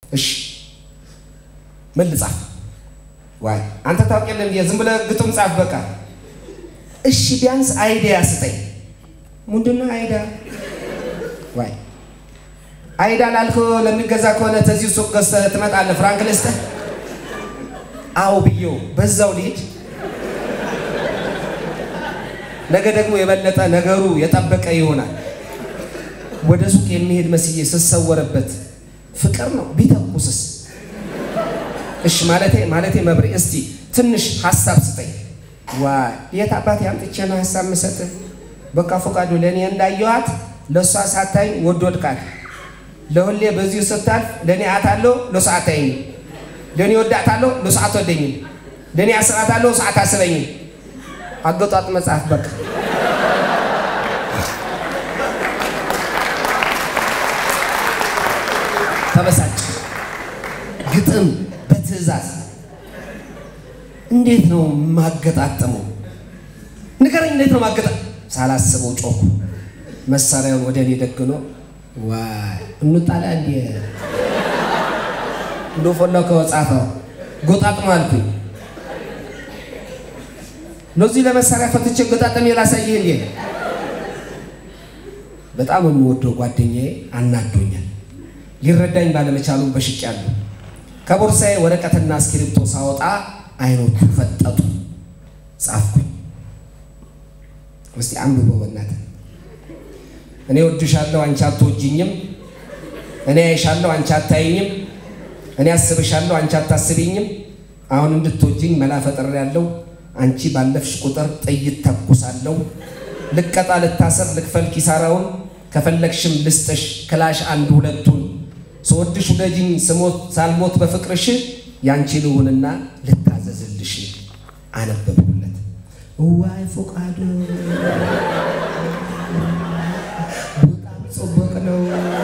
እሺ ምን ልጻፍ? ዋይ አንተ ታውቅ የለም ዝም ብለህ ግጥም ጻፍ በቃ። እሺ ቢያንስ አይዲያ ስጠኝ። ምንድነው አይዳ? ዋይ አይዳ ላልከው ለሚገዛ ከሆነ ተዚሁ ሱቅ ገዝተህ ትመጣለህ። ፍራንክ ልስጥህ? አዎ ብዬው በዛው ልሂድ። ነገ ደግሞ የበለጠ ነገሩ የጠበቀ ይሆናል። ወደ ሱቅ የሚሄድ መስዬ ስሰወርበት ፍቅር ነው ቢተኩስስ? እሺ ማለቴ ማለቴ መብሬ እስቲ ትንሽ ሀሳብ ስጠኝ። ዋይ የት አባቴ አምጥቼ ነው ሀሳብ ምሰጥህ? በቃ ፈቃዱ ለእኔ እንዳየኋት ለእሷ ሳታይ ወዶድካት። ለሁሌ በዚሁ ስታልፍ ለእኔ አታለሁ ለእሷ አታይኝም። ለእኔ ወዳታለሁ ለእሷ አትወደኝም። ለእኔ አስባታለሁ እሷ አታስበኝም። አገጧጥ መጽሐፍ በቃ ተበሳጭ ግጥም በትዕዛዝ እንዴት ነው ማገጣጠመው? ንገረኝ፣ እንዴት ነው ማገጣ ሳላስበው ጮኩ። መሳሪያውን ወደ እኔ ደግኖ ዋይ እንጣላ እንዲ እንደፈለው ከወጻፈው ጎጣጥሞ አልኩኝ። ለዚህ ለመሳሪያ ፈትቼ ገጣጠሜ ላሳይህ እንዴ? በጣም የምወደው ጓደኛዬ አናዶኛል። ሊረዳኝ ባለመቻሉ በሽቄያለሁ። ከቦርሳዬ ወረቀትና እስክሪብቶ ሳወጣ አይኖቹ ፈጠጡ። ጻፍኩኝ። እስቲ አንብበው በእናትህ። እኔ ወድሻለሁ፣ አንቺ አትወጂኝም። እኔ አይሻለሁ፣ አንቺ አታይኝም። እኔ አስብሻለሁ፣ አንቺ አታስቢኝም። አሁን እንድትወጂኝ መላ ፈጥሬያለሁ። አንቺ ባለፍሽ ቁጥር ጥይት ተኩሳለሁ። ልቀጣ፣ ልታሰር፣ ልክፈል ኪሳራውን። ከፈለግሽም ልስጥሽ ክላሽ አንድ ሁለቱን ስወድሽ ውደጅኝ ስሞት ሳልሞት በፍቅርሽ ያንቺ ልሁንና ልታዘዝልሽ። አነበብኩለት። ዋይ ፈቃዱ በጣም ጽቡቅ ነው።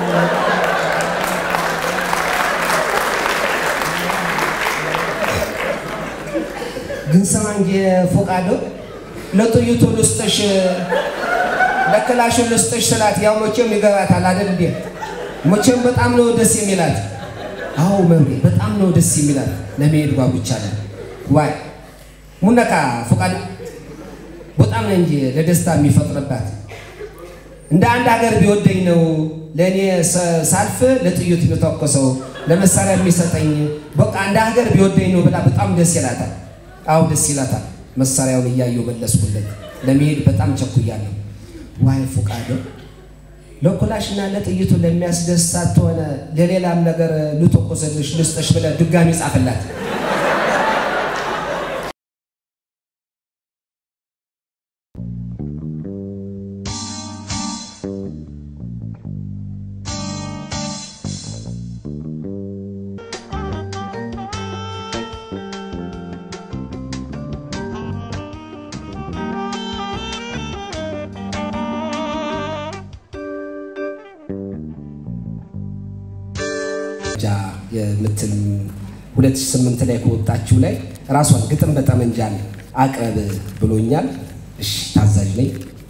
ግን ስማ እንጂ ፈቃዱ ለጥይቱ ልስጥሽ ለክላሹ ልስጥሽ ስላት ያው መቼም ይገባታል አይደል እንዴ? መቼም በጣም ነው ደስ የሚላት። አዎ መምሬ በጣም ነው ደስ የሚላት። ለመሄድ ጓጉቻለሁ። ዋይ ሙነካ ፈቃድ በጣም ነው እንጂ ለደስታ የሚፈጥርባት። እንደ አንድ ሀገር ቢወደኝ ነው ለእኔ ሳልፍ ለጥይት የሚተኮሰው ለመሳሪያ የሚሰጠኝ። በቃ እንደ ሀገር ቢወደኝ ነው ብላ በጣም ደስ ይላታል። አዎ ደስ ይላታል። መሳሪያውን እያየሁ መለስኩለት። ለመሄድ በጣም ቸኩያለሁ። ዋይ ፈቃዱ ለኩላሽና ለጥይቱ ለሚያስደስታት ሆነ ለሌላም ነገር ልተኮሰልሽ ልስጥሽ ብለህ ድጋሚ ጻፍላት። ጃ የምትል 2008 ላይ ከወጣችው ላይ ራሷን ግጥም በጠመንጃን አቅርብ ብሎኛል። እሺ ታዛዥ ነኝ።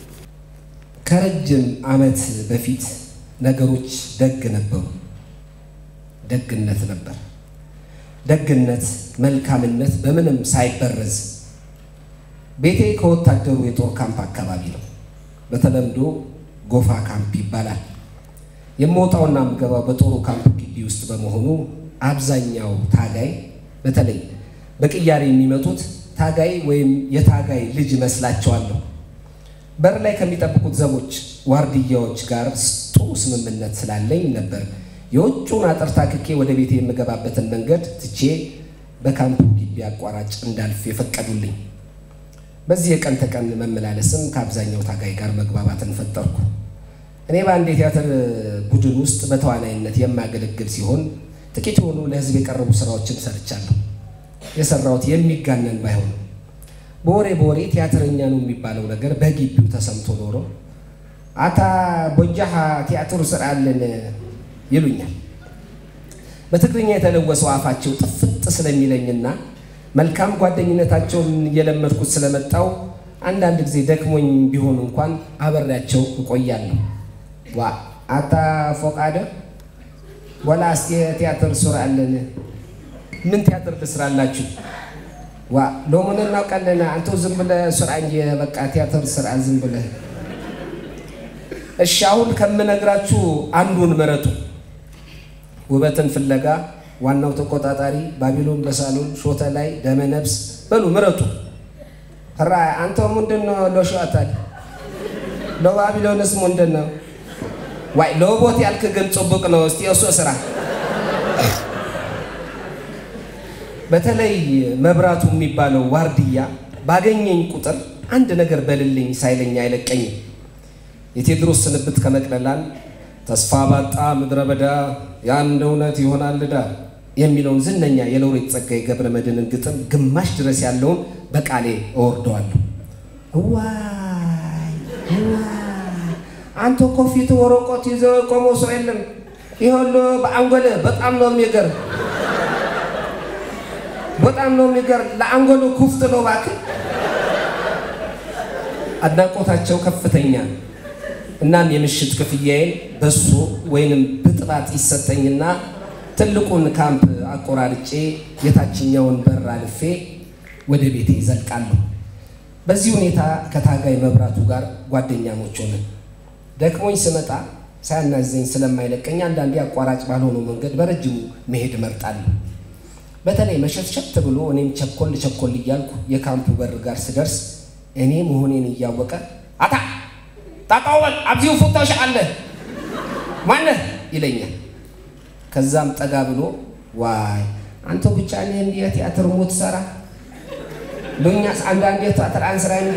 ከረጅም ዓመት በፊት ነገሮች ደግ ነበሩ። ደግነት ነበር። ደግነት፣ መልካምነት በምንም ሳይበረዝ ቤቴ ከወታደሩ የጦር ካምፕ አካባቢ ነው። በተለምዶ ጎፋ ካምፕ ይባላል። የምወጣውና የምገባው በጦሩ ካምፕ ግቢ ውስጥ በመሆኑ አብዛኛው ታጋይ በተለይ በቅያሬ የሚመጡት ታጋይ ወይም የታጋይ ልጅ መስላቸዋለሁ። በር ላይ ከሚጠብቁት ዘቦች ዋርድያዎች ጋር ጥሩ ስምምነት ስላለኝ ነበር የውጩን አጥር ታክኬ ወደ ቤቴ የምገባበትን መንገድ ትቼ በካምፑ ግቢ አቋራጭ እንዳልፍ የፈቀዱልኝ። በዚህ የቀን ተቀን መመላለስም ከአብዛኛው ታጋይ ጋር መግባባትን ፈጠርኩ። እኔ በአንድ የቲያትር ቡድን ውስጥ በተዋናይነት የማገለግል ሲሆን ጥቂት የሆኑ ለሕዝብ የቀረቡ ስራዎችን ሰርቻለሁ። የሰራሁት የሚጋነን ባይሆንም በወሬ በወሬ ቲያትረኛ ነው የሚባለው ነገር በግቢው ተሰምቶ ኖሮ አታ ቦጃሃ ቲያትሩ ስራለን ይሉኛል። በትግርኛ የተለወሰው አፋቸው ጥፍጥ ስለሚለኝና መልካም ጓደኝነታቸውን እየለመድኩት ስለመጣው አንዳንድ ጊዜ ደክሞኝ ቢሆን እንኳን አበሬያቸው እቆያለሁ። ዋ አታ ፎቃደ ወላ እስቲ ቲያትር ሱር አለን ምን ቲያትር ልስራላችሁ? ዋ ሎሙን እናውቃለን። አንተ ዝም ብለህ ስራ እንጂ በቃ ቲያትር ስራ ዝም ብለህ። እሺ አሁን ከምነግራችሁ አንዱን ምረጡ። ውበትን ፍለጋ፣ ዋናው ተቆጣጣሪ፣ ባቢሎን በሳሎን፣ ሾተ ላይ፣ ደመ ነፍስ በሉ ምረጡ። ራ አንተ ምንድን ነው ለሾታል ለባቢሎንስ ምንድን ነው? ዋይ ለቦት ያልክ ግን ጽቡቅ ነው። እስቲ እሱ ስራ በተለይ መብራቱ የሚባለው ዋርድያ ባገኘኝ ቁጥር አንድ ነገር በልልኝ ሳይለኝ አይለቀኝም። የቴዎድሮስ ስንብት ከመቅደላን ተስፋ ባጣ ምድረ በዳ የአንድ እውነት ይሆናል ዕዳ የሚለውን ዝነኛ የሎሬት ጸጋዬ ገብረ መድኅንን ግጥም ግማሽ ድረስ ያለውን በቃሌ እወርደዋለሁ። እዋይ እዋይ አንተ እኮ ፊት ወረቀት ይዘው የቆመው ሰው የለም። ይኸውልህ በአንጎል በጣም ነው የሚገርም በጣም ነው የሚገርም። ለአንጎሉ ኩፍት ነው እባክህ። አድናቆታቸው ከፍተኛ። እናም የምሽት ክፍያዬን በሶ ወይንም ብጥባት ይሰጠኝና ትልቁን ካምፕ አቆራርጬ የታችኛውን በር አልፌ ወደ ቤቴ ይዘልቃለሁ። በዚህ ሁኔታ ከታጋይ መብራቱ ጋር ጓደኛሞች ሆነን ደክሞኝ ስመጣ ሳያናዘኝ ስለማይለቀኝ አንዳንዴ አቋራጭ ባልሆነው መንገድ በረጅሙ መሄድ እመርጣለሁ። በተለይ መሸትሸት ብሎ እኔም ቸኮል ቸኮል እያልኩ የካምፑ በር ጋር ስደርስ እኔ መሆኔን እያወቀ አታ ታቃወል አብዚሁ ፉታሽ አለ ማነህ ይለኛል። ከዛም ጠጋ ብሎ ዋይ አንተ ብቻ እኔ እንዲህ ቲያትር ሞት ሰራ ሉኛስ አንዳንዴ ቲያትር አንስራ እንዲ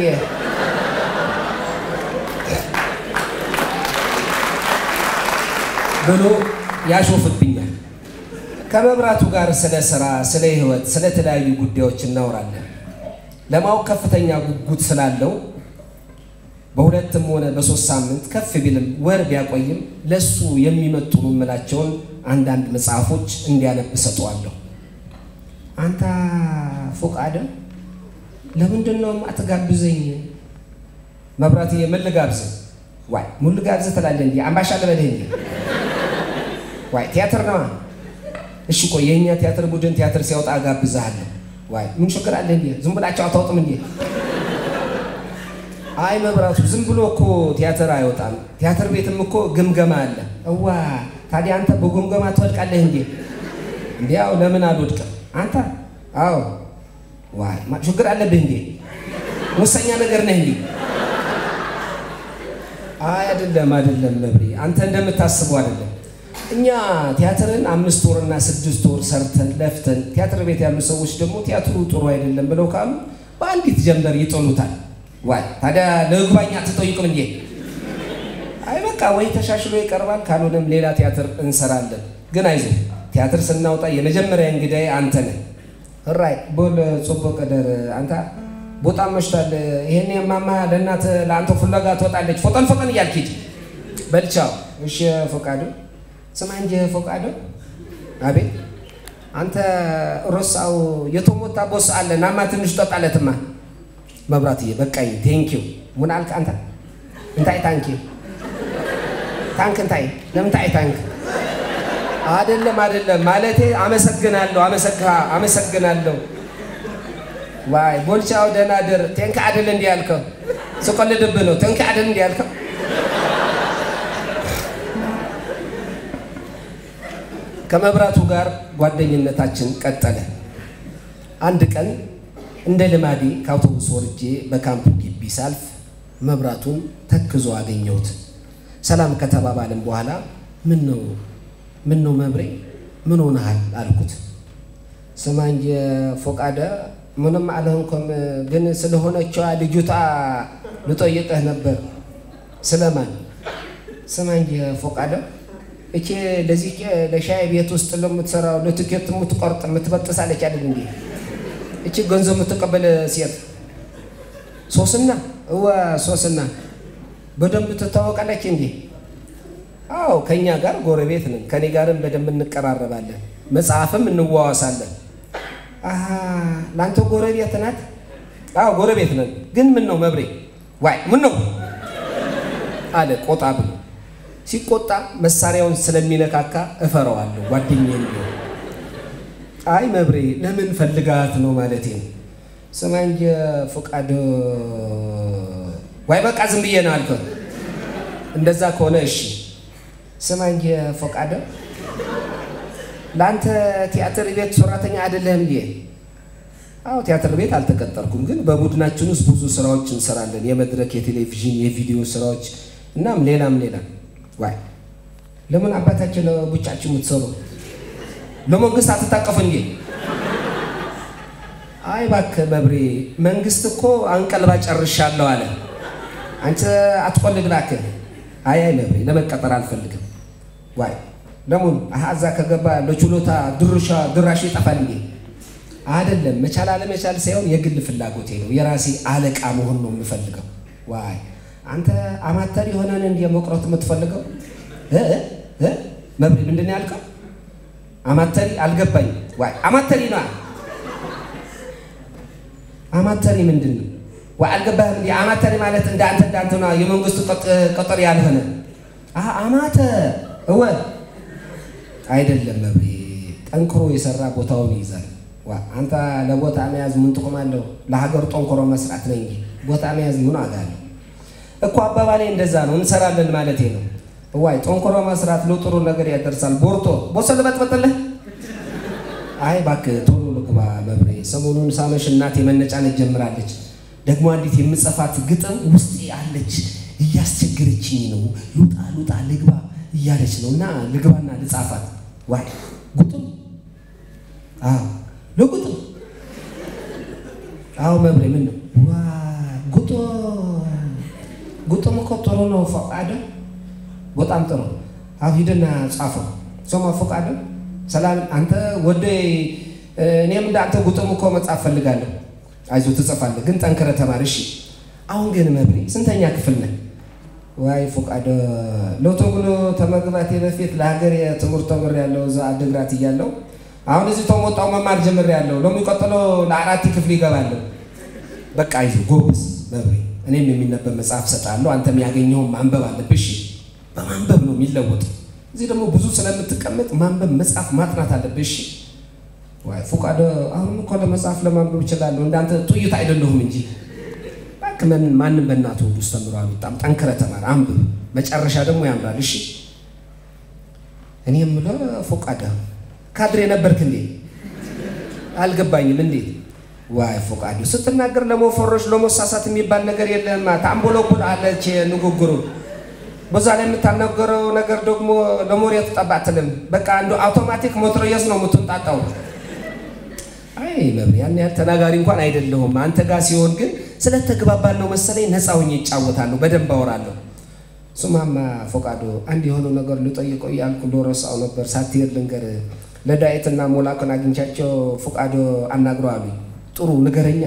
ብሎ ያሾፍብኛል። ከመብራቱ ጋር ስለ ስራ፣ ስለ ህይወት፣ ስለ ተለያዩ ጉዳዮች እናወራለን። ለማወቅ ከፍተኛ ጉጉት ስላለው በሁለትም ሆነ በሶስት ሳምንት ከፍ ቢልም ወር ቢያቆይም ለሱ የሚመጥኑ የምላቸውን አንዳንድ መጽሐፎች እንዲያነብ ሰጠዋለሁ። አንተ ፎቃደ ለምንድን ነው አትጋብዘኝ? መብራትዬ ምን ልጋብዝህ? ዋይ ምን ልጋብዝህ ትላለህ? እንዲ አምባሻ ልበልህ እንዲ ዋይ ቲያትር ነዋ እሺ ቆይ የእኛ ቲያትር ቡድን ቲያትር ሲያወጣ አጋብዝሃለሁ። ዋይ ምን ችግር አለ እንዴ? ዝም ብላቸው አታወጥም እንዴ? አይ መብራቱ ዝም ብሎ እኮ ቲያትር አይወጣም። ቲያትር ቤትም እኮ ግምገማ አለ። እዋ ታዲያ አንተ በግምገማ ትወድቃለህ እንዴ? እንዲያው ለምን አልወድቅም? አንተ አዎ፣ ዋይ ችግር አለብህ እንዴ? ሙሰኛ ነገር ነህ እንዴ? አይ አይደለም፣ አይደለም መብሬ፣ አንተ እንደምታስበው አይደለም። እኛ ቲያትርን አምስት ወርና ስድስት ወር ሰርተን ለፍተን ቲያትር ቤት ያሉ ሰዎች ደግሞ ቲያትሩ ጥሩ አይደለም ብለው ካሉ በአንዲት ጀንበር ይጥሉታል። ዋይ ታዲያ ለግባኛ አትጠይቅም እንዴ? አይ በቃ ወይ ተሻሽሎ ይቀርባል፣ ካልሆነም ሌላ ቲያትር እንሰራለን። ግን አይዞህ ቲያትር ስናወጣ የመጀመሪያ እንግዳዬ አንተ ነህ። እራይ ቦል ጾቦ ቀደር አንተ ቦጣም መሽቷል። ይሄን ማማ ለእናት ለአንተ ፍለጋ ትወጣለች። ፎጠን ፎጠን እያልክ ሂድ በልቻው። እሺ ፈቃዱ ስማ እንጂ ፈቃዱ። አቤት አንተ ሮሳው የተሞታ ቦስ አለ ናማ ትንሽ ጠጣለትማ። መብራትዬ በቃኝ። ቴንኪው ምን አልክ አንተ? እንታይ ታንኪ ታንክ እንታይ ለምን ታይ ታንክ አይደለም አይደለም ማለቴ አመሰግናለሁ አመሰግናለሁ። ዋይ ቦልቻው ደህና ድር ቴንክ አይደል እንዲህ ያልከው ስቆልድብህ ነው። ቴንክ አይደል እንዲህ ያልከው ከመብራቱ ጋር ጓደኝነታችን ቀጠለ። አንድ ቀን እንደ ልማዴ ከአውቶቡስ ወርጄ በካምፑ ግቢ ሳልፍ መብራቱን ተክዞ አገኘሁት። ሰላም ከተባባልን በኋላ ምን ነው ምን ነው መብሬ ምን ሆነሃል አልኩት። ስማ እንጂ ፎቃደ ምንም አልሆንኩም፣ ግን ስለሆነችዋ ልጅቷ ልጠይቅህ ነበር። ስለማን? ስማ እንጂ ፎቃደ እቺ ለዚህ ለሻይ ቤት ውስጥ ለምትሰራው ለትኬት የምትቆርጥ የምትበጥሳለች አይደል እንዴ? እቺ ገንዘብ የምትቀበል ሴት ሶስና እወ ሶስና በደንብ ትታወቃለች እንዴ? አዎ ከኛ ጋር ጎረቤት ነን። ከኔ ጋርም በደንብ እንቀራረባለን፣ መጽሐፍም እንዋዋሳለን። አሀ ለአንተ ጎረቤት ናት? አዎ ጎረቤት ነን። ግን ምን ነው መብሬ? ዋይ ምን ነው አለ ቆጣ ብሎ። ሲቆጣ መሳሪያውን ስለሚነካካ እፈረዋለሁ። ጓደኛዬ ቢሆን አይ መብሬ ለምን ፈልጋት ነው ማለቴ ነው። ስማ እንጂ ፈቃድ ዋይ በቃ ዝም ብዬ ነው አልከው። እንደዛ ከሆነ እሺ ስማ እንጂ ፈቃድ ለአንተ ቲያትር ቤት ሰራተኛ አይደለህም እንዴ? አዎ ቲያትር ቤት አልተቀጠርኩም፣ ግን በቡድናችን ውስጥ ብዙ ስራዎች እንሰራለን። የመድረክ፣ የቴሌቪዥን፣ የቪዲዮ ስራዎች እናም ሌላም ሌላ። ዋይ ለምን አባታችን ብቻችሁ የምትሰሩ ለመንግስት አትታቀፉ እንዴ? አይ እባክህ መብሬ፣ መንግስት እኮ አንቀልባ ጨርሻለሁ አለ። አንተ አትቆልድ እባክህ። አይ አይ መብሬ፣ ለመቀጠር አልፈልግም። ዋይ ለሙን እዛ ከገባ ለችሎታ ድርሻ ድራሽ ይጠፋል እንዴ? አይደለም መቻል አለመቻል ሳይሆን የግል ፍላጎቴ ነው። የራሴ አለቃ መሆን ነው የምፈልገው። ዋይ አንተ አማተር የሆነን እንዲ መቁረጥ የምትፈልገው መብሬ፣ ምንድን ነው ያልከው? አማተሪ አልገባኝ። ዋይ አማተሪ ነው አማተሪ ምንድን ነው? ዋይ አልገባህም? እንዲ አማተሪ ማለት እንደ አንተ እንዳንተ ነው የመንግስቱ ቅጥር ያልሆነ አማተ እወ አይደለም መብሬ፣ ጠንክሮ የሰራ ቦታውን ይይዛል። አንተ ለቦታ መያዝ ምን ጥቅም አለው? ለሀገር ጠንክሮ መስራት ነው እንጂ ቦታ መያዝ ምን ዋጋ አለው እኮ። አባባሌ እንደዛ ነው። እንሰራለን ማለቴ ነው። ዋይ ጠንክሮ መስራት ለጥሩ ነገር ያደርሳል። ቦርቶ ቦሰ ልበጥበጥልህ። አይ እባክህ ቶሎ ልግባ መብሬ። ሰሞኑን ሳመሽ እናቴ መነጫነጭ ጀምራለች። ደግሞ አንዲት የምጽፋት ግጥም ውስጤ አለች፣ እያስቸገረችኝ ነው። ሉጣ ሉጣ ልግባ እያለች ነው እና ልግባና ልጻፋት። ዋይ ጉጥም አዎ ለጉጥም አዎ መብሬ ምን ነው ዋ ጉጦ ጉጥም እኮ ጥሩ ነው። ፈቃደ በጣም ጥሩ። አሁ ሂድና ጻፈው። ስማ ፈቃደ ሰላም አንተ ወደ እኔም እንደ አንተ ጉጥም እኮ መጻፍ ፈልጋለሁ። አይዞህ ትጽፋለህ፣ ግን ጠንክረህ ተማር እሺ። አሁን ግን መብሬ ስንተኛ ክፍል ነህ? ዋይ ፈቃደ ለቶግሎ ተመግባቴ በፊት ለሀገር የትምህርት ተምሬያለሁ እዛ አድግራት እያለሁ አሁን እዚህ ተሞጣው መማር ጀምሬያለሁ። ለሚቀጥለው ለአራት ክፍል ይገባለሁ። በቃ አይዞህ ጎበዝ መብሬ፣ እኔም የሚነበብ መጽሐፍ ሰጣለሁ። አንተም ያገኘውን ማንበብ አለብሽ። በማንበብ ነው የሚለወጥ። እዚህ ደግሞ ብዙ ስለምትቀመጥ ማንበብ፣ መጽሐፍ ማጥናት አለብሽ። ዋይ ፈቃደ፣ አሁንም እኮ ለመጽሐፍ ለማንበብ እችላለሁ። እንዳንተ ጥይት አይደለሁም እንጂ እባክህ ማንም በእናቱ ሁሉ ውስጥ ተምሮ አልወጣም። ጠንክረህ ተማር፣ አንብብ። መጨረሻ ደግሞ ያምራል። እሺ እኔ የምለው ፈቃደ ካድሬ ነበርክ እንዴ? አልገባኝም። እንዴት? ዋይ ፈቃዱ ስትናገር ለመፈረሽ ለመሳሳት የሚባል ነገር የለም። ታምቦለቡል አለች ንግግሩ። በዛ ላይ የምታናገረው ነገር ደግሞ ለሞሬት ጠብ አትልም። በቃ አንዱ አውቶማቲክ ሞትሮየስ ነው የምትንጣጣው። አይ መብሬ፣ ያን ያህል ተናጋሪ እንኳን አይደለሁም። አንተ ጋር ሲሆን ግን ስለተግባባን ነው መሰለኝ ነፃ ሆኜ ይጫወታለሁ፣ በደንብ አወራለሁ። ሱማማ ፈቃዱ፣ አንድ የሆነው ነገር ልጠይቀው እያልኩ ልረሳው ነበር። ሳትሄድ ልንገርህ ለዳዊትና ሞላክን አግኝቻቸው ፈቃዶ አናግረው አሉኝ። ጥሩ ንገረኛ።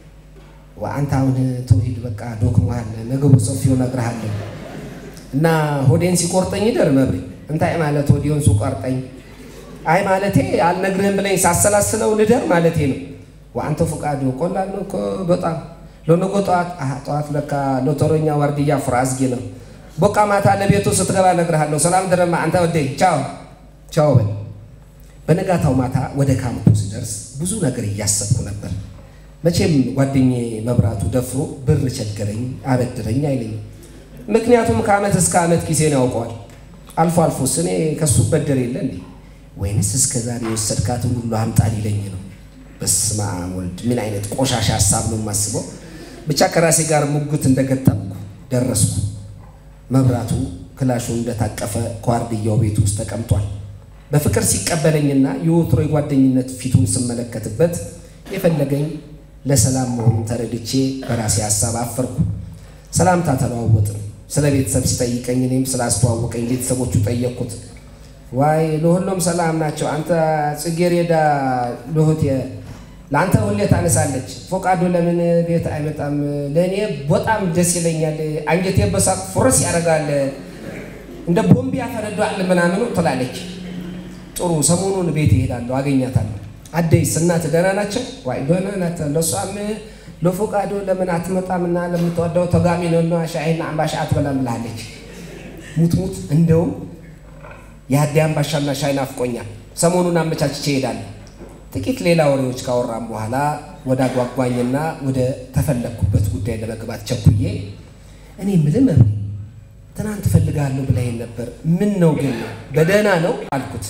አንተ አሁን ተውሂድ በቃ ዶክመሃል፣ ነገ በሰፊው እነግርሃለሁ እና ሆዴን ሲቆርጠኝ ይደር መብሬ። እንታይ ማለት ሆዴን ሲቆርጠኝ? አይ ማለቴ አልነግርህም ብለኝ ሳሰላስለው ልደር ማለቴ ነው። አንተ ፈቃዶ ቆላል ነው እኮ በጣም ለነገ ጠዋት ጠዋት ለካ ሎተሮኛ ዋርድያ ፍራዝጌ ነው። በቃ ማታ ለቤቱ ስትገባ እነግርሃለሁ። ሰላም ደረማ አንተ ወዴ ቻው ቻው በል በነጋታው ማታ ወደ ካምፑ ስደርስ ብዙ ነገር እያሰብኩ ነበር። መቼም ጓደኛዬ መብራቱ ደፍሮ ብር ቸገረኝ አበድረኝ አይለኝም። ምክንያቱም ከዓመት እስከ ዓመት ኪሴን ያውቀዋል። አልፎ አልፎስ እኔ ከሱ በደር የለ እንዴ ወይንስ እስከ ዛሬ የወሰድካትን ሁሉ አምጣን ይለኝ ነው? በስመ አብ ወልድ፣ ምን አይነት ቆሻሻ ሀሳብ ነው የማስበው። ብቻ ከራሴ ጋር ሙግት እንደገጠምኩ ደረስኩ። መብራቱ ክላሹ እንደታቀፈ ከዋርድያው ቤት ውስጥ ተቀምጧል። በፍቅር ሲቀበለኝና የወትሮ የጓደኝነት ፊቱን ስመለከትበት የፈለገኝ ለሰላም መሆኑን ተረድቼ በራሴ ሀሳብ አፈርኩ። ሰላምታ ተለዋወጥን። ስለ ቤተሰብ ሲጠይቀኝ እኔም ስላስተዋወቀኝ ቤተሰቦቹ ጠየቅኩት። ዋይ ለሁሉም ሰላም ናቸው። አንተ ጽጌሬዳ ልሁት ለአንተ ሁሌ ታነሳለች። ፈቃዱ ለምን ቤት አይመጣም? ለእኔ በጣም ደስ ይለኛል። አንጀቴ በሳቅ ፍርስ ያደርጋል። እንደ ቦምብ ያፈነዳል ምናምኑ ትላለች። ጥሩ ሰሞኑን ቤት ይሄዳለሁ፣ አገኛታለሁ። አደይስ እናት ደህና ናቸው? ዋይ ደህና ናት። ለእሷም ለፈቃዱ ለምን አትመጣምና ለምትወደው ተጋሚ ነና ሻይና አምባሻ አትበላም ብላለች። ሙትሙት እንደውም የሀዲ አምባሻና ሻይ ናፍቆኛል። ሰሞኑን አመቻችቼ እሄዳለሁ። ጥቂት ሌላ ወሬዎች ካወራም በኋላ ወደ አጓጓኝና ወደ ተፈለግኩበት ጉዳይ ለመግባት ቸኩዬ እኔ ምልም መብሬ ትናንት እፈልግሃለሁ ብለኸኝ ነበር። ምን ነው ግን በደህና ነው አልኩት።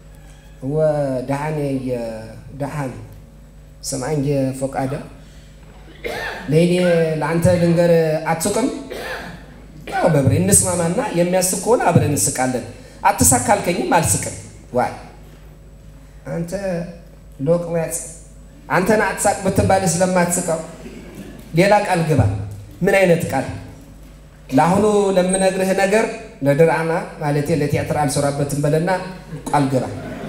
ወደሃኔ የደሃን ስማኝ ፈቃደ ለእኔ ለአንተ ልንገር አትሱቅም? ያው በብሬ እንስማማና የሚያስቅ ከሆነ አብረን እንስቃለን። አትሳካ አልከኝም አልስቅም። ዋይ አንተ ሎቅመጽ አንተን አትሳቅ ብትባል ስለማትስቀው ሌላ ቃል ግባ። ምን አይነት ቃል? ለአሁኑ ለምነግርህ ነገር ለድራማ ማለቴ ለቲያትር አልሰራበትም በለና ቃል ግባ።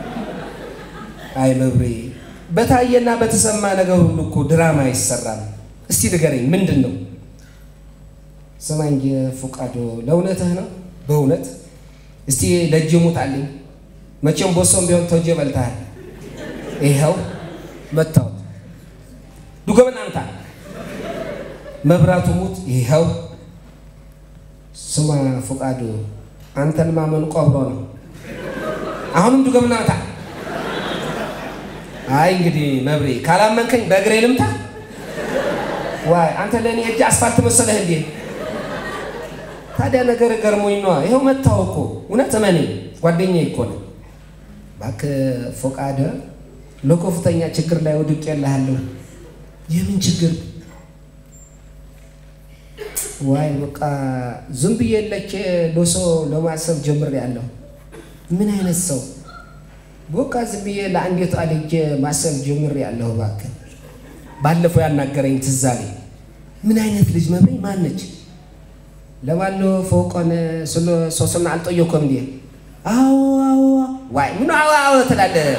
አይ መብሬ በታየና በተሰማ ነገር ሁሉ እኮ ድራማ አይሰራም። እስቲ ንገረኝ ምንድን ነው? ስማኝ ፉቃዶ፣ ለእውነትህ ነው? በእውነት እስቲ ለእጅ ሙጣልኝ። መቼም ቦሶም ቢሆን ተወጀ በልተሃል። ይኸው መታወት ዱገመና ምታ መብራቱ ሙት። ይኸው ስማ ፉቃዶ፣ አንተን ማመን ቆብሮ ነው። አሁንም ዱገመና ምታ። አይ እንግዲህ መብሬ ካላመንከኝ በእግሬ ልምታ። ዋይ አንተ ለእኔ እጅ አስፋልት መሰለህ እንዴ? ታዲያ ነገር ገርሞኝ ነዋ። ይኸው መታው እኮ እውነት እመኔ ጓደኛዬ እኮ ነው። እባክህ ፎቃደ ለከፍተኛ ችግር ላይ ወድቄ የለሃለሁ። የምን ችግር? ዋይ በቃ ዝም ብዬ ለቼ ለሶ ለማሰብ ጀምሬያለሁ። ምን አይነት ሰው በቃ ዝም ብዬ ለአንዲቱ አልጄ ማሰብ ጀምሬያለሁ። እባክህ ባለፈው ያናገረኝ ትዝ አለኝ። ምን አይነት ልጅ መብሬ ማነች? ለባሎ ፎቆን ስለ ሶስና አልጠየኩም እንዴ? አዎ አዎ ዋይ ምን አዎ አዎ ትላለህ?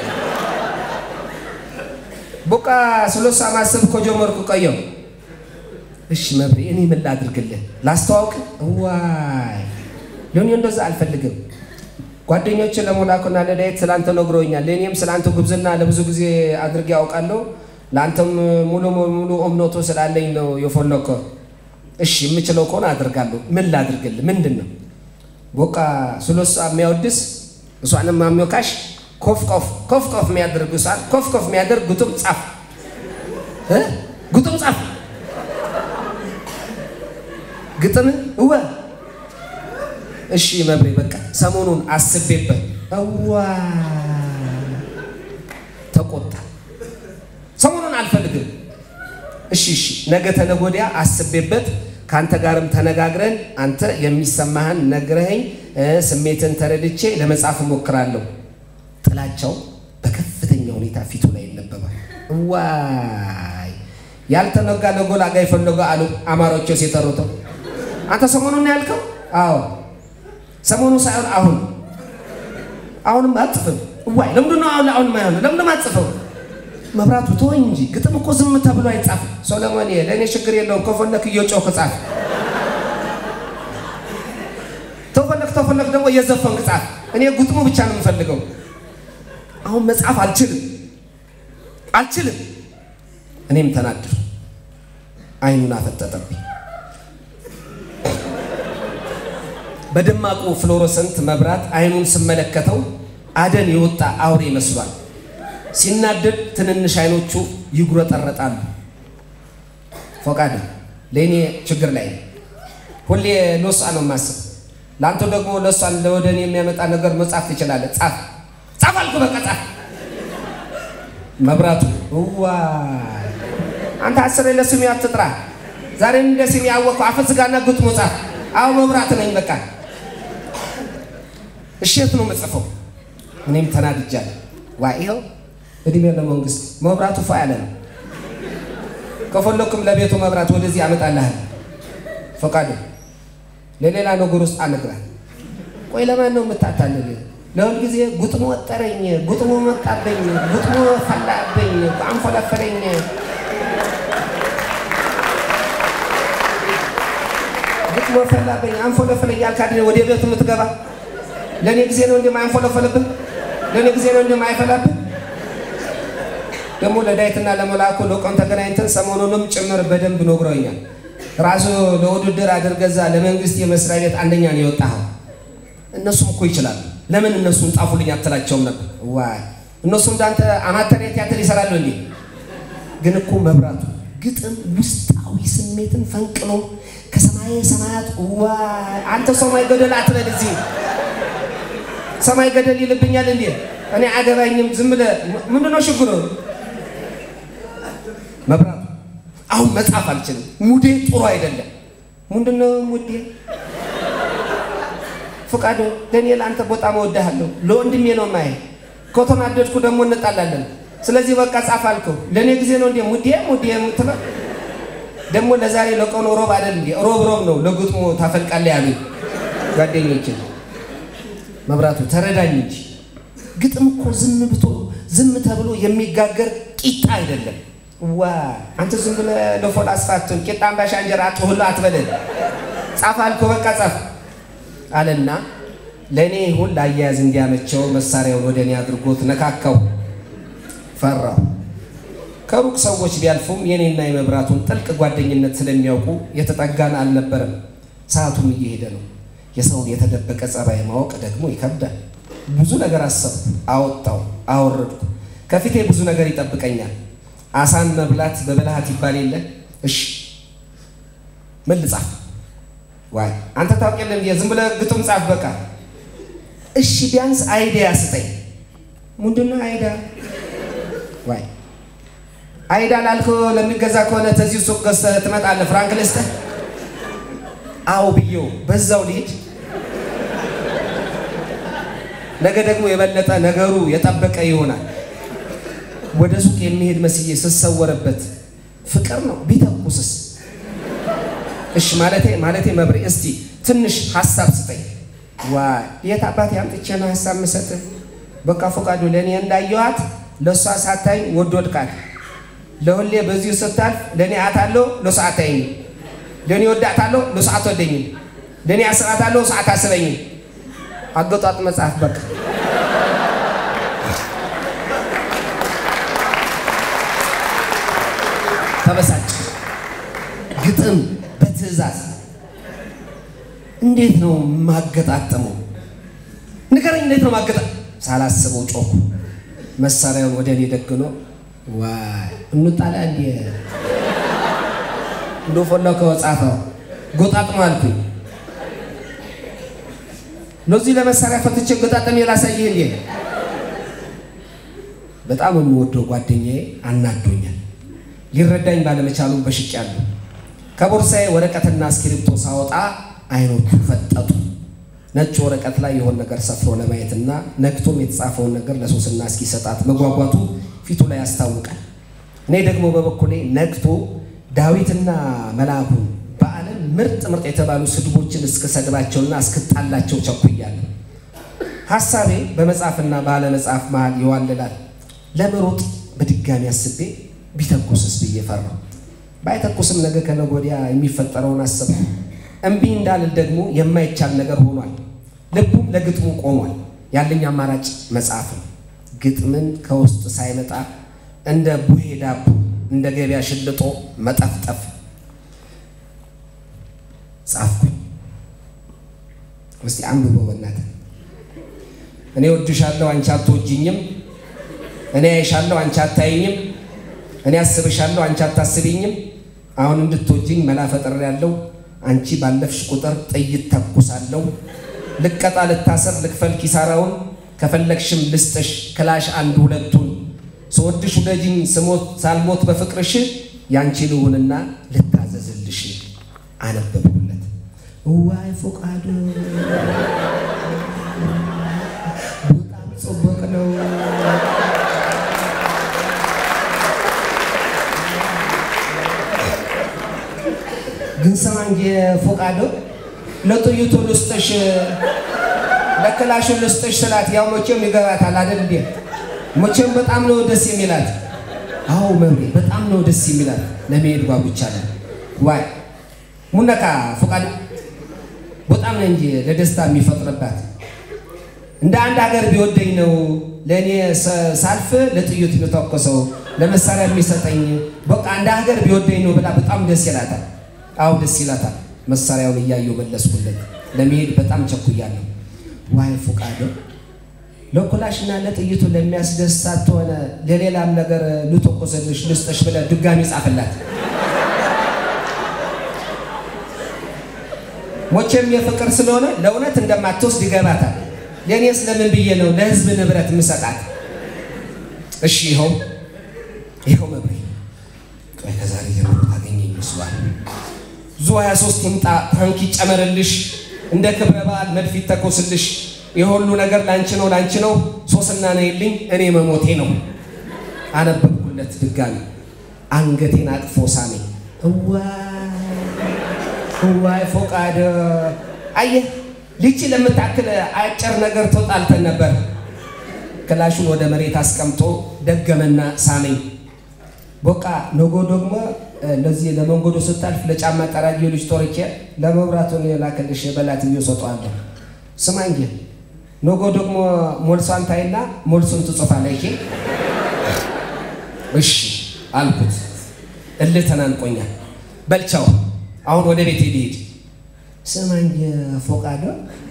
በቃ ስለሷ ማሰብ ከጀመርኩ ቆየው። እሺ መብሬ እኔ ምን ላድርግልህ? ላስተዋውቅ? ዋይ ለእኔ እንደዛ አልፈልግም። ጓደኞች ለሞላኩና ለዳዊት ስላንተ ነግሮኛል። ለእኔም ስላንተ ጉብዝና ለብዙ ጊዜ አድርጌ ያውቃለሁ። ለአንተም ሙሉ ሙሉ እምነቱ ስላለኝ ነው የፈለከው። እሺ የምችለው ከሆነ አድርጋለሁ። ምን ላድርግልህ? ምንድን ነው በቃ ስለሷ የሚያወድስ እሷንም ማሚወካሽ ኮፍ ኮፍ ኮፍ ኮፍ የሚያደርግ እሷን ኮፍ ኮፍ የሚያደርግ ጉጡም ጻፍ እ ጉጡም ጻፍ ግጥም እወ እሺ መብሬ በቃ ሰሞኑን አስቤበት እዋ ተቆጣ። ሰሞኑን አልፈልግም። እሺ እሺ ነገ ተነገ ወዲያ አስቤበት ከአንተ ጋርም ተነጋግረን አንተ የሚሰማህን ነግረኸኝ ስሜትን ተረድቼ ለመጻፍ እሞክራለሁ። ጥላቻው በከፍተኛ ሁኔታ ፊቱ ላይ ይነበባል። ዋይ ያልተነጋ ለጎላጋ የፈለገ አሉ አማሮቹ ሲጠሩተው። አንተ ሰሞኑን ነው ያልከው? አዎ ሰሞኑ ሳይሆን አሁን። አሁንም አጽፍም። ዋይ ለምንድን ነው አሁን አሁን ማይሆነው? ለምንድን ነው አጽፈው? መብራቱ ተወኝ እንጂ ግጥም እኮ ዝም ተብሎ አይጻፍም። ሶሎሞን ለእኔ ችግር የለውም ከፈለክ እየጮክ ጻፍ፣ ተፈለክ ተፈለክ ደግሞ እየዘፈንክ ጻፍ። እኔ ግጥሙ ብቻ ነው የምፈልገው። አሁን መጻፍ አልችልም አልችልም። እኔም ተናድር አይኑን አፈጠጠብኝ። በደማቁ ፍሎሮሰንት መብራት አይኑን ስመለከተው አደን የወጣ አውሬ ይመስሏል። ሲናደድ ትንንሽ አይኖቹ ይጉረጠረጣሉ። ፎቃደ ለእኔ ችግር ላይ ሁሌ ለሷ ነው የማስብ። ለአንተ ደግሞ ለሷን ለወደ እኔ የሚያመጣ ነገር መጻፍ ትችላለህ። ጻፍ ጻፍ አልኩ፣ በቃ ጻፍ። መብራቱ ዋይ አንተ አስሬ ለስሜ አትጥራ። ዛሬም እንደ ስሜ ያወቅኩ አፈስጋና ግጥሞ ጻፍ። አዎ መብራት ነኝ በቃ። እሸት ነው መጽፈው። እኔም ተናድጃለሁ። ዋ ይኸው እድሜ ለመንግስት መብራቱ ፏ ያለ ነው። ከፈለኩም ለቤቱ መብራት ወደዚህ አመጣልሃል። ፈቃዱ ለሌላ ነገር ውስጥ አነግራል። ቆይ ለማን ነው የምታታልል? ለሁል ጊዜ ጉጥሞ ወጠረኝ፣ ጉጥሞ መጣበኝ፣ ጉጥሞ ፈላብኝ፣ አንፈለፈለኝ። ጉጥሞ ፈላብኝ፣ አንፈለፈለኝ ያልክ አይደል ወደ ቤቱ የምትገባ? ለእኔ ጊዜ ነው እንደማያንፈለፈልብን፣ ለእኔ ጊዜ ነው እንደማይፈላብን ደግሞ ለዳዊትና ለመልአኩ ለቆም ተገናኝተን ሰሞኑንም ጭምር በደንብ ነግሮኛል። ራሱ ለውድድር አድርገዛ ለመንግስት የመስሪያ ቤት አንደኛ ነው የወጣኸው። እነሱም እኮ ይችላሉ። ለምን እነሱን ጻፉልኝ አትላቸውም ነበር? ዋይ እነሱ እንዳንተ አማተር ቲያትር ይሰራሉ እንዴ? ግን እኮ መብራቱ ግጥም ውስጣዊ ስሜትን ፈንቅሎ ከሰማይ ሰማያት ዋይ አንተ ሰማይ ገደል አትበል። እዚህ ሰማይ ገደል ይልብኛል እንዴ? እኔ አገባኝም። ዝም ብለህ ምንድነው ችግሩ? መብራቱ አሁን መጻፍ አልችልም። ሙዴ ጥሩ አይደለም። ምንድነው ሙዴ? ፍቃዱ ለእኔ ለአንተ በጣም እወድሃለሁ። ለወንድሜ ነው ማየ ከተናደድኩ ደግሞ እንጣላለን። ስለዚህ በቃ ጻፍ አልከው። ለእኔ ጊዜ ነው እንዴ ሙዴ ሙዴ የምትለው ደግሞ ለዛሬ ለቀኑ ሮብ አይደል እንዴ? ሮብ ሮብ ነው ለግጥሙ ታፈልቃለህ ያሉ ጓደኞች። መብራቱ ተረዳኝ እንጂ ግጥም እኮ ዝም ብቶ ዝም ተብሎ የሚጋገር ቂጣ አይደለም። ዋ አንተ ዝም ብለህ ለፎላ አስፋቱን ቂጣ አምባሻ እንጀራ አጥሁላ አትበለን። ጻፍ አልከው በቃ ጻፍ አለና ለእኔ ይሁን ለአያያዝ እንዲያመቸው መሳሪያውን ወደ እኔ አድርጎት ነካካው። ፈራው። ከሩቅ ሰዎች ቢያልፉም የኔና የመብራቱን ጥልቅ ጓደኝነት ስለሚያውቁ የተጠጋን አልነበረም። ሰዓቱም እየሄደ ነው። የሰውን የተደበቀ ጸባይ ማወቅ ደግሞ ይከብዳል። ብዙ ነገር አሰብኩ፣ አወጣው፣ አወረድኩ። ከፊቴ ብዙ ነገር ይጠብቀኛል። አሳን መብላት በብልሃት ይባል የለ። እሺ ምን ልጻፍ? ዋይ አንተ ታውቅ የለም ዝም ብለህ ግጥም ጻፍ በቃ። እሺ ቢያንስ አይዲያ ስጠኝ። ምንድነው አይዳ? ዋይ አይዳ ላልከው ለሚገዛ ከሆነ ተዚሁ ሱቅ ገዝተህ ትመጣለህ። ፍራንክ ልስጥህ? አዎ ብዬው በዛው ልሂድ። ነገ ደግሞ የበለጠ ነገሩ የጠበቀ ይሆናል። ወደ ሱቅ የሚሄድ መስዬ ስሰወርበት ፍቅር ነው ቢተኩስስ? እሺ ማለቴ ማለቴ መብሬ እስቲ ትንሽ ሀሳብ ስጠኝ። ዋይ የት አባቴ አምጥቼ ነው ሀሳብ ምሰጥህ? በቃ ፈቃዱ ለእኔ እንዳየኋት ለእሷ ሳታኝ ወዶድቃት ለሁሌ በዚሁ ስታልፍ ለእኔ አታለሁ ለእሷ አታይኝም። ለእኔ ወዳታለሁ ለእሷ አትወደኝም። ለእኔ አስባታለሁ እሷ አታስበኝም። አገጧጥ መጽሐፍ በቃ ተበሳጭ። ግጥም በትዕዛዝ እንዴት ነው ማገጣጠመው? ንገረኝ፣ እንዴት ነው ማገጣ ሳላስበው ጮኩ። መሳሪያውን ወደ እኔ ደግኖ ዋይ እንጣላ እንዲ እንዶ ፈላው ከወጻፈው ጎጣጥሞ አልኩኝ። ለዚህ ለመሳሪያ ፈትቼ ገጣጠም የላሳይህ እንዴ? በጣም የምወደው ጓደኛዬ አናዶኛል። ሊረዳኝ ባለመቻሉም በሽቄያለሁ። ከቦርሳዬ ወረቀትና እስክሪብቶ ሳወጣ አይኖቹ ፈጠጡ። ነጭ ወረቀት ላይ የሆነ ነገር ሰፍሮ ለማየትና ነክቶም የተጻፈውን ነገር ለሶስና እስኪሰጣት መጓጓቱ ፊቱ ላይ ያስታውቃል። እኔ ደግሞ በበኩሌ ነግቶ ዳዊትና መልአኩን በዓለም ምርጥ ምርጥ የተባሉ ስድቦችን እስክሰድባቸውና እስክጣላቸው ቸኩያለሁ። ሐሳቤ በመጽሐፍና ባለመጽሐፍ መሃል ይዋልላል። ለመሮጥ በድጋሚ አስቤ ቢተኩስስ ብዬ ፈራሁ። ባይተኩስም ነገ ከነገ ወዲያ የሚፈጠረውን አሰብኩ። እምቢ እንዳልል ደግሞ የማይቻል ነገር ሆኗል። ልቡም ለግጥሙ ቆሟል። ያለኝ አማራጭ መጽሐፍ ነው። ግጥምን ከውስጥ ሳይመጣ እንደ ቡሄ ዳቦ እንደ ገበያ ሽልጦ መጠፍጠፍ ጻፍኩኝ። እስቲ አንብበው በእናትህ። እኔ ወድሻለሁ አንቺ አትወጂኝም፣ እኔ አይሻለሁ አንቺ አታይኝም፣ እኔ አስብሻለሁ አንቺ አታስቢኝም። አሁን እንድትወጂኝ መላ ፈጥሬያለሁ። አንቺ ባለፍሽ ቁጥር ጥይት ተኩሳለሁ። ልቀጣ፣ ልታሰር፣ ልክፈል ኪሳራውን ከፈለግሽም ልስጥሽ ክላሽ አንድ ሁለቱን ስወድሽ ውደጅኝ ስሞት ሳልሞት በፍቅርሽ ያንቺ ልሁንና ልታዘዝልሽ። አነበብኩለት። ዋይ ፈቃዱ በጣም ጽቡቅ ነው። ግን ስማ እንጂ ፈቃዱ ለጥይቱ ልስጥሽ ለክላሹ ልስጥሽ ስላት ያው መቼም ይገባታል አይደል እንዴ? መቼም በጣም ነው ደስ የሚላት። አዎ መምሬ በጣም ነው ደስ የሚላት። ለመሄድ ጓጉቻለሁ። ዋይ ሙነካ ፈቃድ በጣም ነው እንጂ ለደስታ የሚፈጥርባት። እንደ አንድ ሀገር ቢወደኝ ነው ለእኔ ሳልፍ ለጥይት የሚተኮሰው ለመሳሪያ የሚሰጠኝ። በቃ እንደ ሀገር ቢወደኝ ነው ብላ በጣም ደስ ይላታል። አዎ ደስ ይላታል። መሳሪያውን እያየሁ መለስኩለት። ለመሄድ በጣም ቸኩያለሁ። ዋይ ፉቃዶ ለኩላሽና ለጥይቱ ለሚያስደስታት ሆነ ለሌላም ነገር ልተኮሰልሽ ልስጠሽ ብለህ ድጋሚ ጻፍላት። ሞቼም የፍቅር ስለሆነ ለእውነት እንደማትወስድ ይገባታል። ለእኔ ስለምን ብዬ ነው ለህዝብ ንብረት ምሰጣት? እሺ ይኸው ይኸው መብሬ ቆይ ከዛሬ ጀምሮ ታገኘኝ ይመስሏል። ዙ 23 ይምጣ፣ ታንክ ይጨመርልሽ፣ እንደ ክብረ በዓል መድፍ ይተኮስልሽ። የሁሉ ነገር ላንቺ ነው ላንቺ ነው። ሶስና ነይልኝ፣ እኔ መሞቴ ነው። አነበብኩለት ድጋሚ። አንገቴን አቅፎ ሳመኝ። እዋይ ፎቃደ አየህ፣ ልቺ ለምታክል አጭር ነገር ተጣልተን ነበር። ክላሹን ወደ መሬት አስቀምጦ ደገመና ሳመኝ። በቃ ነጎ ደግሞ ለዚህ ለመንገዶ ስታልፍ ለጫማ ጠራጊ ልጅ ጦርቼ ለመብራቱን የላከልሽ በላት ብዬ ሰጠዋለሁ። ስማ እንጂ ነጎ ደግሞ ሞልሷን ታይና ሞልሱን ትጽፋለህ። እሺ አልኩት። እልህ ተናንቆኛል። በልቻው አሁን ወደ ቤት ሄድ ሄድ። ስማ እንጂ ፎቃዶ።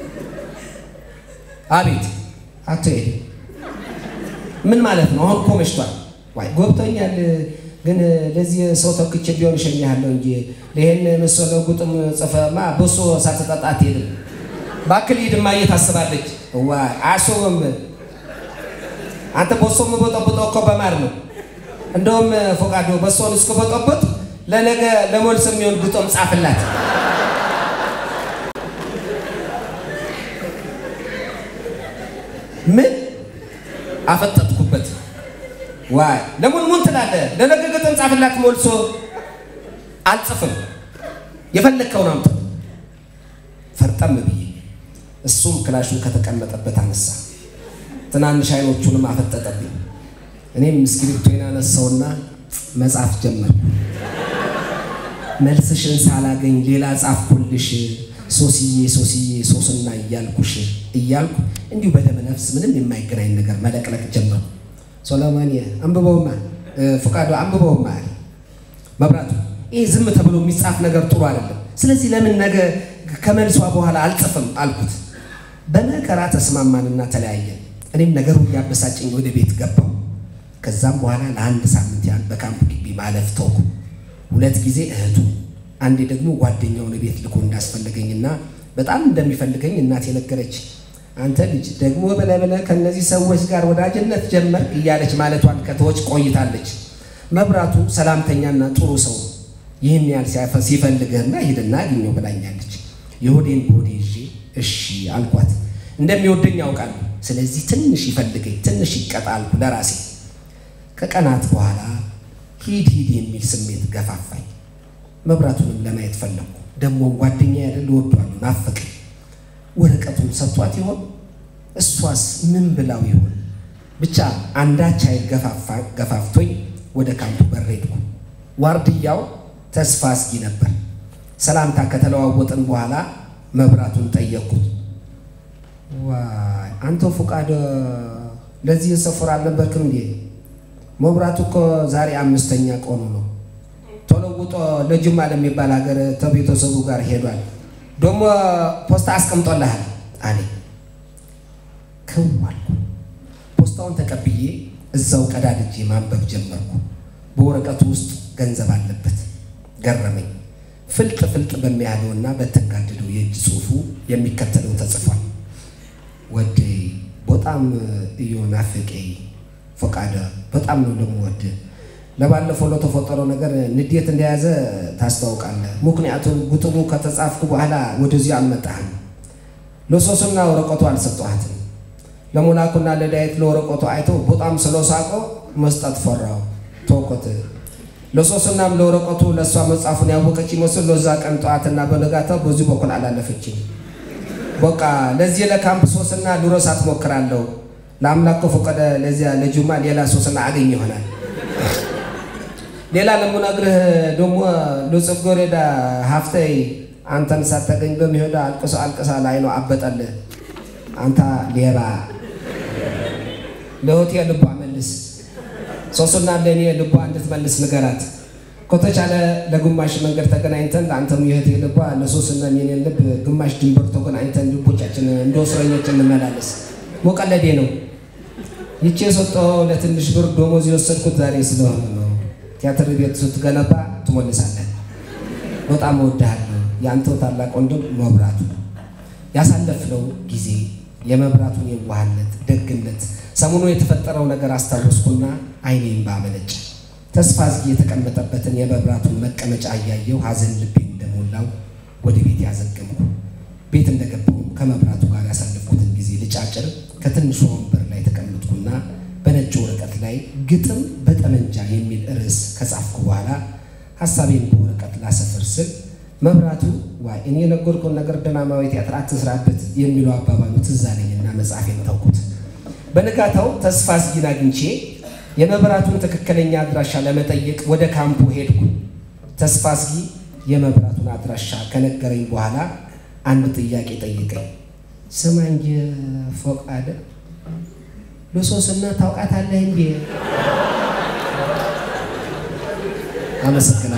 አቤት አትሄድ። ምን ማለት ነው? አሁን እኮ መሽቷል። ዋይ ጎብቶኛል። ግን ለዚህ ሰው ተክቼ ቢሆን እሸኝሃለሁ እንጂ ይህን መሰለ ጉጥም ጽፈማ በሶ ሳትጠጣ አትሄድም። ባክል ሂድማ እየታስባለች። ዋይ አያስቡም። አንተ በሶ የምበጠብጠው እኮ በማር ነው። እንደውም ፎቃዶ በሶን እስክበጠብጥ ለነገ ለሞልስ የሚሆን ግጦም ጻፍላት። ምን አፈጠጥኩበት? ዋይ ለሙንሙን ትላለህ። ለነገ ግጥም ጻፍላት። ሞልሶ አልጽፍም። የፈለግከውን አምጥ። ፈርጠም ብዬ እሱም ክላሹን ከተቀመጠበት አነሳ። ትናንሽ አይኖቹንም አፈጠጠብኝ። እኔም እስክሪብቶዬን አነሳውና መጻፍ ጀመርኩ። መልስሽን ሳላገኝ ሌላ ጻፍኩልሽ ሶስዬ ሶስዬ ሶስና እያልኩሽ እያልኩ እንዲሁ በደመ ነፍስ ምንም የማይገናኝ ነገር መለቅለቅ ጀመርኩ። ሶሎሞን አንብበውማ ፈቃዱ አንብበውማ አለ መብራቱ። ይህ ዝም ተብሎ የሚጻፍ ነገር ጥሩ አይደለም። ስለዚህ ለምን ነገ ከመልሷ በኋላ አልጽፍም አልኩት። በመከራ ተስማማንና ተለያየን። እኔም ነገሩ እያበሳጨኝ ወደ ቤት ገባው። ከዛም በኋላ ለአንድ ሳምንት ያህል በካምፕ ግቢ ማለፍ ተውኩ። ሁለት ጊዜ እህቱ፣ አንዴ ደግሞ ጓደኛውን ቤት ልኮ እንዳስፈለገኝና በጣም እንደሚፈልገኝ እናቴ ነገረች። አንተ ልጅ ደግሞ ብለህ ብለህ ከእነዚህ ሰዎች ጋር ወዳጅነት ጀመርክ እያለች ማለቷን ከተወች ቆይታለች። መብራቱ ሰላምተኛና ጥሩ ሰው ይህን ያህል ሲፈልግህና ሂድና አግኘው ብላኛለች። የሆዴን በሆዴ ይዤ እሺ አልኳት። እንደሚወደኝ ያውቃሉ። ስለዚህ ትንሽ ይፈልገኝ፣ ትንሽ ይቀጣ አልኩ ለራሴ። ከቀናት በኋላ ሂድ ሂድ የሚል ስሜት ገፋፋኝ። መብራቱንም ለማየት ፈለግኩ። ደግሞ ጓደኛ ያደል እወዷለሁ፣ ናፈቀኝ። ወረቀቱን ሰጥቷት ይሆን? እሷስ ምን ብላው ይሆን? ብቻ አንዳች ኃይል ገፋፍቶኝ ወደ ካምፑ በር ሄድኩ። ዋርድያው ተስፋ አስጊ ነበር። ሰላምታ ከተለዋወጥን በኋላ መብራቱን ጠየቅኩት። ዋይ አንተ ፉቃደ ለዚህ ሰፈር አልነበርክም እንዴ? መብራቱ እኮ ዛሬ አምስተኛ ቀኑ ነው። ተለውጦ ለጅማ ለሚባል ሀገር ከቤተሰቡ ጋር ሄዷል። ደግሞ ፖስታ አስቀምጦልሃል አለ። ክው አልኩ። ፖስታውን ተቀብዬ እዛው ቀዳድጄ ማንበብ ጀመርኩ። በወረቀቱ ውስጥ ገንዘብ አለበት። ገረመኝ። ፍልጥ ፍልጥ በሚያለውና በተንጋደደው የእጅ ጽሑፉ የሚከተለው ተጽፏል። ወዴ በጣም እዮ ናፍቄ ፈቃደ በጣም ነው ደግሞ ወድ ለባለፈው ለተፈጠረው ነገር ንዴት እንደያዘ ታስታውቃለህ። ምክንያቱም ግጥሙ ከተጻፍኩ በኋላ ወደዚህ አልመጣህም። ለሶስና ወረቀቱ አልሰጠኋትም። ለሞላኩና ለዳዊት ለወረቀቱ አይተው በጣም ስለሳቆ መስጠት ፈራው ተውኮት። ለሶስናም ለወረቀቱ ለእሷ መጽሐፉን ያወቀች ይመስል ለዛ ቀን ጠዋትና በነጋታው በዚህ በኩል አላለፈችም። በቃ ለዚህ ለካምፕ ሶስና ልረሳት ሞክራለሁ። ለአምላክ ከፈቀደ ለዚያ ለጁማ ሌላ ሶስና አገኝ ይሆናል። ሌላ ለምነግርህ ደግሞ ለጽጌረዳ ሀፍተይ አንተን ሳታገኝ በሚሄዳ አልቅሶ አልቅሳ ላይ ነው አበጠልህ። አንተ ሌባ ለሆቴል ልቧ መልስ ሶስና ለእኔ ልቧ እንድትመልስ ንገራት። ከተቻለ ለግማሽ መንገድ ተገናኝተን ለአንተም የእህቴ ልቧ ለሶስና የኔን ልብ ግማሽ ድንበር ተገናኝተን ልቦች ቤታችን እንደ እስረኞች እንመላለስ። ሞቀለዴ ነው። ይቼ የሰጠው ለትንሽ ብር ደሞዝ የወሰድኩት ዛሬ ስለሆነ ነው። ቲያትር ቤት ስትገነባ ትሞልሳለህ። በጣም እወድሃለሁ። የአንተው ታላቅ ወንድም መብራቱ። ያሳለፍነው ጊዜ የመብራቱን የዋህነት፣ ደግነት፣ ሰሞኑ የተፈጠረው ነገር አስታወስኩና ዓይኔን ባመነጨ ተስፋ አዝጌ የተቀመጠበትን የመብራቱን መቀመጫ እያየው ሐዘን ልቤን እንደሞላው ወደ ቤት ያዘገምኩ። ቤት እንደገባው ከመብራቱ ጋር ያሳለፍኩትን ጊዜ ልጫጭር ከትንሿ ወንበር ላይ ተቀመጥኩና በነጭ ወረቀት ላይ ግጥም በጠመንጃ የሚል ርዕስ ከጻፍኩ በኋላ ሐሳቤን በወረቀት ላሰፍር ስል መብራቱ ዋይ እኔ የነገርኩህን ነገር ድራማዊ ቲያትር አትስራበት የሚለው አባባሉ ትዝ አለኝና መጽሐፌን ተውኩት። በንጋታው ተስፋ አዝጊን አግኝቼ የመብራቱን ትክክለኛ አድራሻ ለመጠየቅ ወደ ካምፑ ሄድኩ። ተስፋ አዝጊ የመብራቱን አድራሻ ከነገረኝ በኋላ አንድ ጥያቄ ጠይቀኝ። ስማ እንጂ ፎቃደ ሉሶስና ታውቃታለህ እንዴ? አመሰግናለሁ።